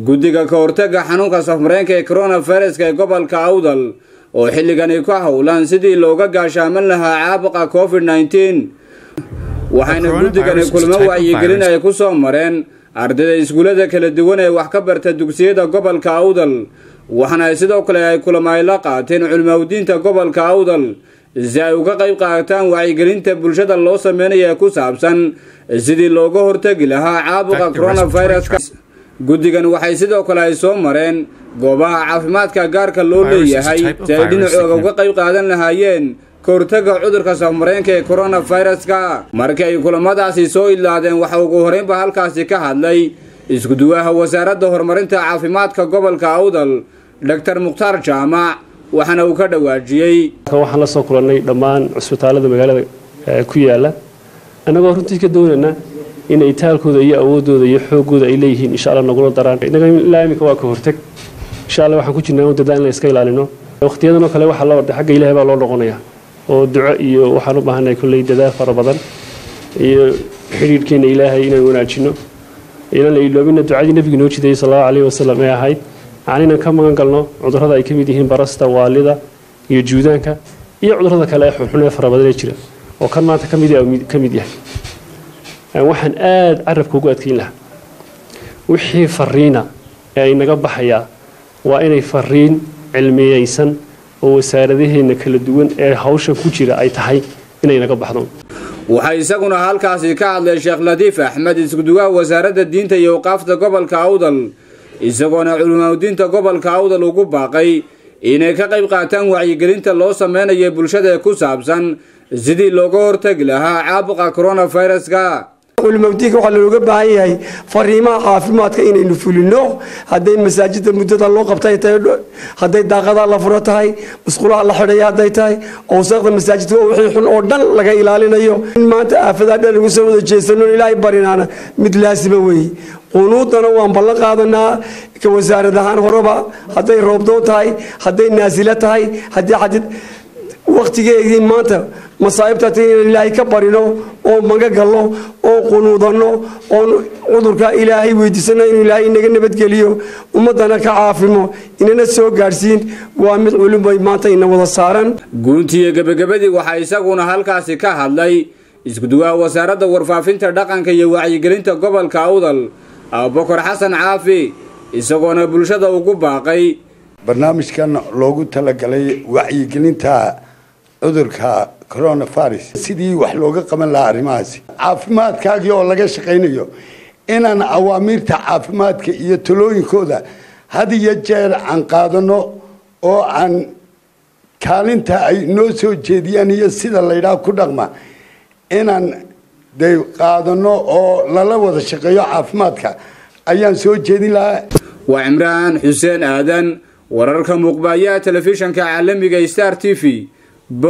guddiga ka hortagga xanuunka safmareenka ee koronaviruska ee gobolka awdal oo xilligani ka howlan sidii looga gaashaaman lahaa caabuqa covid nneteen waxayna guddigani kulmo wacyigelin ay ku soo mareen ardayda iskuullada kala duwan ee wax ka barta dugsiyada gobolka awdal waxaana sidoo kale ay kulamo ay la qaateen culimawdiinta gobolka awdal si ay uga qayb qaataan wacyigelinta bulshada loo sameynaya ee ku saabsan sidii looga hortegi lahaa caabuqa coronaviruska guddigan waxay sidoo kale ay soo mareen goobaha caafimaadka gaarka loo leeyahay si ay dhinacooga uga qayb qaadan lahaayeen ka hortagga cudurka safmareenka ee coronaviruska markii ay kulamadaasi soo idlaadeen waxa ugu horeynba halkaasi ka hadlay iskuduwaha wasaaradda horumarinta caafimaadka gobolka awdal doctor mukhtaar jaamac waxaana uu ka dhawaajiyey waxaan la soo kulannay dhammaan cusbitaalada magaalada ku yaala annagoo runtii ka doonayna in itaalkooda iyo awoodooda iyo xoogooda ay leeyihiin insha alla nagula daraan innaga ilaa iminka waa ka hortag insha alla waxaan ku jirnaa dadaal inaan iska ilaalino waqtiyadanoo kale waxaa loo xagga ilaahay baa loo noqonayaa oo duco iyo waxaan u baahannahay kolley dadaal fara badan iyo xidhiidhkeena ilaahay inaan wanaajino inaan la iloobina ducadii nebigu noo jidayay sallallahu calayhi wasallam ee ahayd aan inaan ka magan galno cudurrada ay ka mid yihiin barasta waalida iyo juudaanka iyo cudurrada kale ee xunxun ee fara badan ee jira oo kan maanta ka mid yahay waxaan aada carabka ugu adkeyn lahaa wixii fariina ee ay naga baxayaa waa inay fariin cilmiyeysan oo wasaaradaheenna kala duwan ee hawshan ku jira ay tahay inay naga baxdo waxaa isaguna halkaasi ka hadlay sheekh latiif axmed iskuduwaha wasaaradda diinta iyo awqaafta gobolka awdal isagoona culimaudiinta gobolka awdal ugu baaqay inay ka qayb qaataan wacyigelinta loo sameynayo bulshada ee ku saabsan sidii looga hortagi lahaa caabuqa coronaviruska culimaudiinka waxaa looga baahan yahay fariimaha caafimaadka inaynu fulino hadday masaajida muddada loo qabtay tahay hadday daaqadaa la furo tahay musqulaha la xidhaya hadday tahay owsaaqda masaajidka wixii xun oo dhan laga ilaalinayo in maanta aafadaa dhan lagu soo wada jeesano ilaahay barinaana mid laasima weeye qunuudana waan ballan qaadanaa ka wasaarad ahaan horeba hadday roobdoon tahay hadday naasilo tahay haddii xadid wakhtigeedii maanta masaa'ibtaata inaan ilaahay ka barino oo maga galno oo qunuudanno oon cudurka ilaahay weydiisano inuu ilaahay inaga nabadgeliyo ummaddana ka caafimo inana soo gaadhsiin waa mid culubay maanta ina wada saaran guuntiiyo gebagabadii waxaa isaguna halkaasi ka hadlay iskuduwaha wasaaradda warfaafinta dhaqanka iyo wacyigelinta gobolka awdal abubakar xasan caafi isagoona bulshada ugu baaqay barnaamijkan loogu talagalay wacyigelinta cudurka coronavirus sidii wax looga qaban lahaa arrimahaasi caafimaadkaagii oo laga shaqaynayo inaan awaamiirta caafimaadka iyo talooyinkooda had iyo jeer aan qaadano oo aan kaalinta ay noo soo jeediyaan iyo sida laydhaha ku dhaqma inaan de qaadano oo lala wada shaqeeyo caafimaadka ayaan soo jeedin lahaa waa cimraan xuseen aadan wararka muuqbaaya telefishanka caalamiga star t v